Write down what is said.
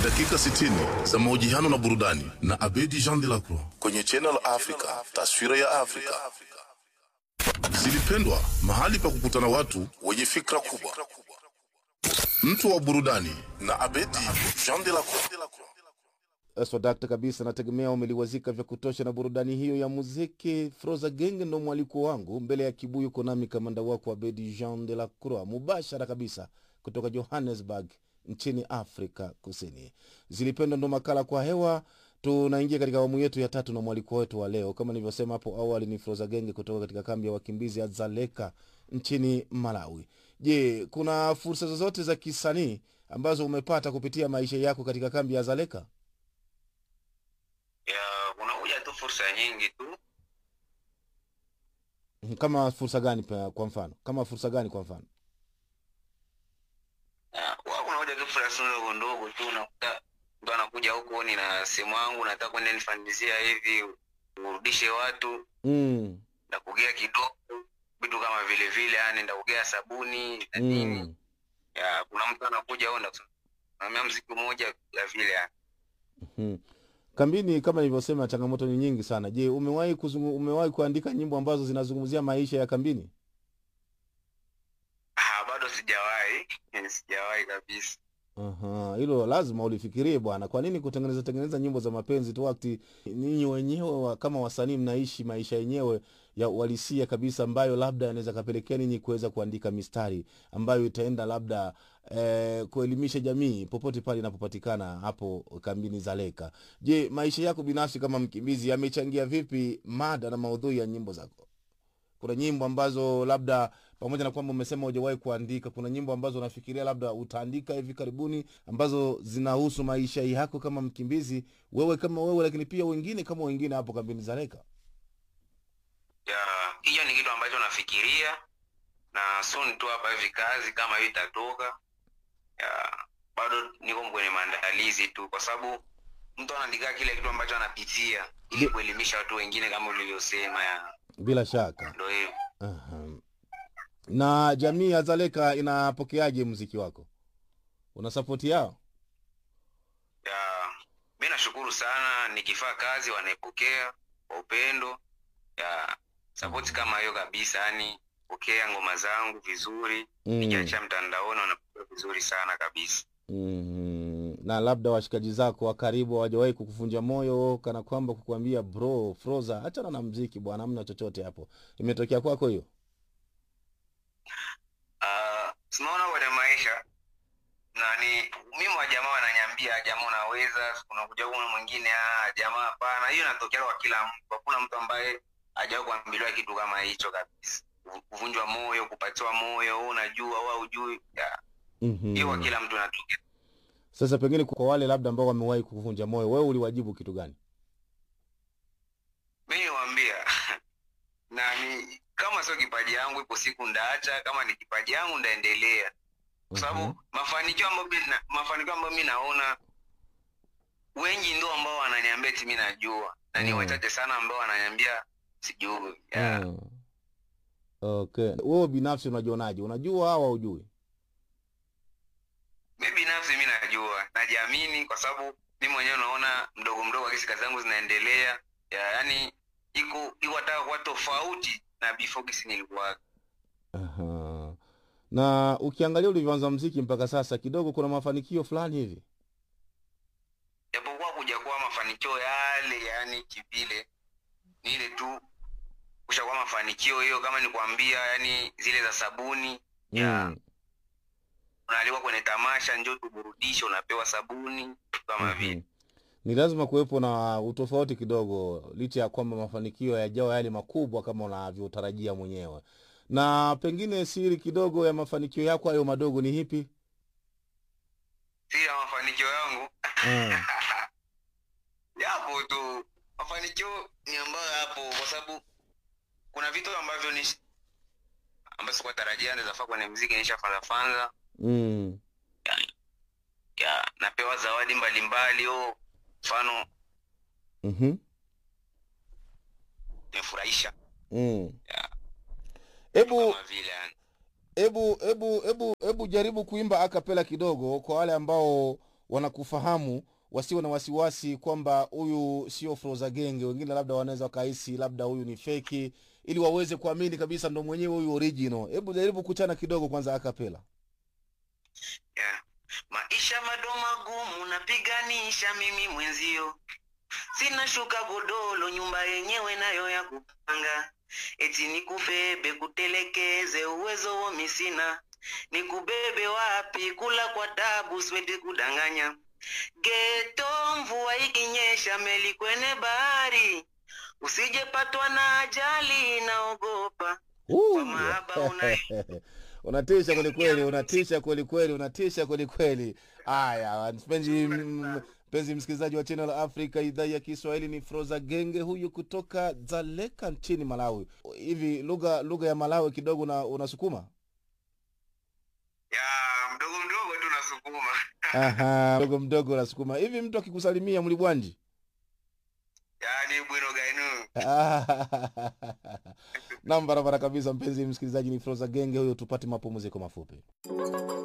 dakika 60 za mahojiano na burudani na Abedi Jean de la Croix kwenye Channel Africa, taswira ya Afrika. Zilipendwa, mahali pa kukutana watu wenye fikra kubwa. Mtu wa burudani na Abedi Jean de la Croix. swadakta kabisa nategemea umeliwazika vya kutosha na burudani hiyo ya muziki froza genge ndo mwaliko wangu mbele ya kibuyu konami kamanda wako abedi jean de la croix mubashara kabisa kutoka johannesburg nchini afrika kusini zilipendwa ndo makala kwa hewa tunaingia katika awamu yetu ya tatu na mwaliko wetu wa leo kama nilivyosema hapo awali ni froza genge kutoka katika kambi ya wakimbizi ya zaleka nchini malawi je kuna fursa zozote za kisanii ambazo umepata kupitia maisha yako katika kambi ya zaleka ya kunakuja tu fursa nyingi tu kama fursa gani pa- kwa mfano kama fursa gani kwa mfano Ya, huwa kunakuja tu fursa ndogo ndogo tu unakuta mtu anakuja huko ni na simu yangu nataka kwenda nifanyizia hivi urudishe watu mm. ndakugea kidogo vitu kama vile vile yani ndakugea sabuni na nini Mm. ya kuna mtu anakuja au ndakusimamia mziki mmoja ya vile yani Mm. kambini kama nilivyosema changamoto ni nyingi sana je umewahi kuzungu, umewahi kuandika nyimbo ambazo zinazungumzia maisha ya kambini ah bado sijawahi sijawahi kabisa Aha, hilo lazima ulifikirie bwana kwa nini kutengeneza tengeneza nyimbo za mapenzi tu wakati ninyi wenyewe wa, kama wasanii mnaishi maisha yenyewe ya uhalisia kabisa ambayo labda yanaweza kapelekea ninyi kuweza kuandika mistari ambayo itaenda labda eh, kuelimisha jamii popote pale inapopatikana hapo kambini zaleka je maisha yako binafsi kama mkimbizi yamechangia vipi mada na maudhui ya nyimbo zako kuna nyimbo ambazo labda pamoja na kwamba umesema hujawahi kuandika kuna nyimbo ambazo unafikiria labda utaandika hivi karibuni ambazo zinahusu maisha yako kama mkimbizi wewe kama wewe lakini pia wengine kama wengine hapo kambini zareka ya hiyo ni kitu ambacho nafikiria na soon tu hapa hivi kazi kama hiyo itatoka ya bado niko kwenye maandalizi tu kwa sababu mtu anaandika kile kitu ambacho anapitia ili Ndio. kuelimisha watu wengine kama ulivyosema ya bila shaka ndo hiyo Aha. na jamii ya zaleka inapokeaje mziki wako una sapoti yao ya mi nashukuru sana nikifaa kazi wanaipokea kwa upendo ya sapoti kama hiyo kabisa yani pokea ngoma zangu vizuri mm. nikiachia mtandaoni wanapokea vizuri sana kabisa mm. na labda washikaji zako wa karibu hawajawahi kukuvunja moyo kana kwamba kukuambia bro froza hachana na mziki bwana amna chochote hapo imetokea kwako hiyo uh, sinaona kwenye maisha nani mimi wa jamaa wananyambia jamaa unaweza unakuja kuna mwingine ah, jamaa hapana hiyo inatokea kwa kila mtu hakuna mtu ambaye hajawahi kuambiliwa kitu kama hicho kabisa Ku- kuvunjwa moyo kupatiwa moyo wewe unajua au hujui Ya, hiyo kwa mm-hmm. kila mtu inatokea sasa pengine kwa wale labda ambao wamewahi kukuvunja moyo wewe uliwajibu kitu gani mi niwambia nani kama sio kipaji yangu ipo siku ndaacha kama ni kipaji yangu ndaendelea kwa sababu Mhm. mafanikio ambayo mi na- mafanikio ambayo mi naona wengi ndo ambao wananiambia ti mi najua na ni Mm. wachache sana ambao wananiambia sijui yeah. Mm. okay wewe binafsi unajionaje unajua au haujui mi binafsi mi najua najiamini kwa sababu mi mwenyewe naona mdogo mdogo akisi kazi zangu zinaendelea ya, yani iko iko hata kuwa tofauti na before kisi nilikuwa Aha. na ukiangalia ulivyoanza mziki mpaka sasa kidogo kuna mafanikio fulani hivi japokuwa kuja kuwa mafanikio yale yani kivile ni ile tu kushakuwa mafanikio hiyo kama nikwambia yani zile za sabuni ya mm. unaalikwa kwenye tamasha njo tuburudishe unapewa sabuni kama vile Mhm. ni lazima kuwepo na utofauti kidogo licha ya kwamba mafanikio yajawa yale makubwa kama unavyotarajia mwenyewe na pengine siri kidogo ya mafanikio yako hayo madogo ni hipi si ya mafanikio yangu mm. yapo tu mafanikio ni ambayo yapo kwa sababu kuna vitu ambavyo ni ambayo sikuwa tarajia ndezafaa kwenye mziki nishafanzafanza Mm. ya napewa zawadi mbalimbali o mfano Mhm. nimefurahisha Mm. ya hebu kama vile yani hebu hebu hebu hebu jaribu kuimba akapela kidogo kwa wale ambao wanakufahamu wasiwe na wasiwasi kwamba huyu sio Froza Genge. Wengine labda wanaweza wakahisi labda huyu ni feki, ili waweze kuamini kabisa ndo mwenyewe huyu original. Hebu jaribu kuchana kidogo kwanza akapela. yeah. maisha mado magumu napiganisha mimi mwenzio sina shuka godolo nyumba yenyewe nayo ya kupanga eti nikubebe kutelekeze uwezo womi sina nikubebe wapi kula kwa tabu siwendi kudanganya geto mvua ikinyesha meli kwenye bahari usijepatwa na ajali naogopa Uh, Kwa mahaba una- unatisha kwelikweli, unatisha kwelikweli, unatisha kwelikweli. Haya, mpenzi m- mpenzi msikilizaji wa Channel Africa idhaa ya Kiswahili, ni Froza Genge huyu kutoka Dzaleka nchini Malawi. Hivi lugha lugha ya Malawi kidogo na unasukuma? ya mdogo mdogo tu nasukuma Aha, mdogo mdogo unasukuma. Hivi mtu akikusalimia mlibwanji? yani bwino gainu Nam, barabara kabisa. Mpenzi msikilizaji, ni Froza Genge huyo. Tupate mapumziko mafupi.